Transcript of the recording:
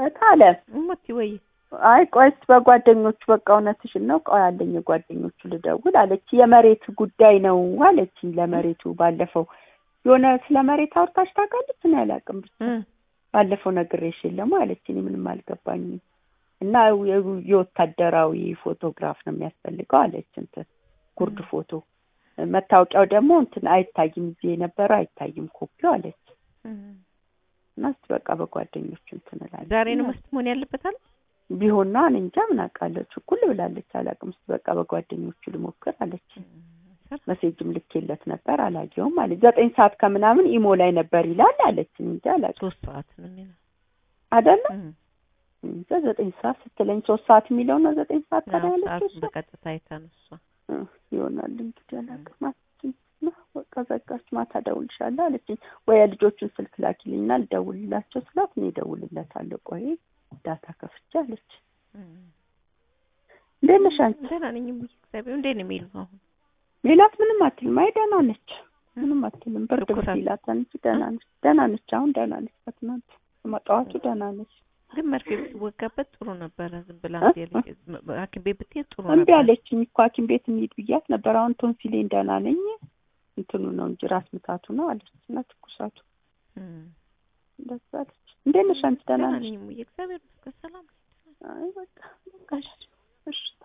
እውነት አለ። እሞቲ ወይ አይ ቆይ እስኪ በጓደኞቹ በቃ እውነትሽን ነው። ቆይ አለኝ የጓደኞቹ ልደውል አለች። የመሬት ጉዳይ ነው አለች። ለመሬቱ ባለፈው የሆነ ስለ መሬት አውርታች ታውቃለች? እኔ አላውቅም ብቻ እ ባለፈው ነግሬሽ የለም አለች። እኔ ምንም አልገባኝም። እና የ- የወታደራዊ ፎቶግራፍ ነው የሚያስፈልገው አለች። እንትን ጉርድ ፎቶ መታወቂያው ደግሞ እንትን አይታይም፣ እዚህ የነበረው አይታይም ኮፒው አለች። እ እና እስኪ በቃ በጓደኞቹ እንትን እላለሁ ዛሬ ነው መስት መሆን ያለበታል። ቢሆን ነው እኔ እንጃ ምን አውቃለች። እኩል ብላለች አላውቅም። እስኪ በቃ በጓደኞቹ ልሞክር አለች። መሴጅም ልኬለት ነበር አላየውም አለች። ዘጠኝ ሰዓት ከምናምን ኢሞ ላይ ነበር ይላል አለች። እኔ እንጃ አላውቅም ሶስት ሰዓት ነው የሚለው አይደለ እ እንጃ ዘጠኝ ሰዓት ስትለኝ ሶስት ሰዓት የሚለው ነው ዘጠኝ ሰዓት ታዲያ አዎ፣ ያለችው ሰዓቱን እሷ በቀጥታ አይታ ነው እሷ። እ ይሆናል እንግዲህ አላውቅም አለችኝ። እና በቃ ዘጋች። ማታ እደውልልሻለሁ አለችኝ። ወይ የልጆቹን ስልክ ላኪልኝና ልደውልላቸው ስላት እኔ እደውልለታለሁ ቆይ ዳታ ከፍቼ አለች። እ እንዴት ነሽ አንቺ? ደህና ነኝ እሙዬ፣ እግዚአብሔር እንዴት ነው የሚሉ አሁን ሜላት ምንም አትልም። አይ ደህና ነች፣ ምንም አትልም። ብርድ ብርድ ትኩሳት? ይላታል እንጂ ደህና ነች፣ ደህና ነች። አሁን ደህና ነች። ከትናንት ጠዋቱ ደህና ነች። ግን መርፌ ብትወጋበት ጥሩ ነበረ። ዝም ብላ እ? ያለች ሐኪም ቤት ብትሄድ ጥሩ እምቢ ነበር። አለችኝ እኮ ሐኪም ቤት እንሂድ ብያት ነበር። አሁን ቶንሲሌን ደህና ነኝ፣ እንትኑ ነው እንጂ ራስ ምታቱ ነው አለች እና ትኩሳቱ እ እንደዛ አለች። እንዴት ነሽ አንቺ? ደህና ደህና ነሽ? ነኝ እሙዬ፣ እግዚአብሔር ይመስገን ሰላም ነኝ። አይ በቃ በቃ እሺ፣ እሺ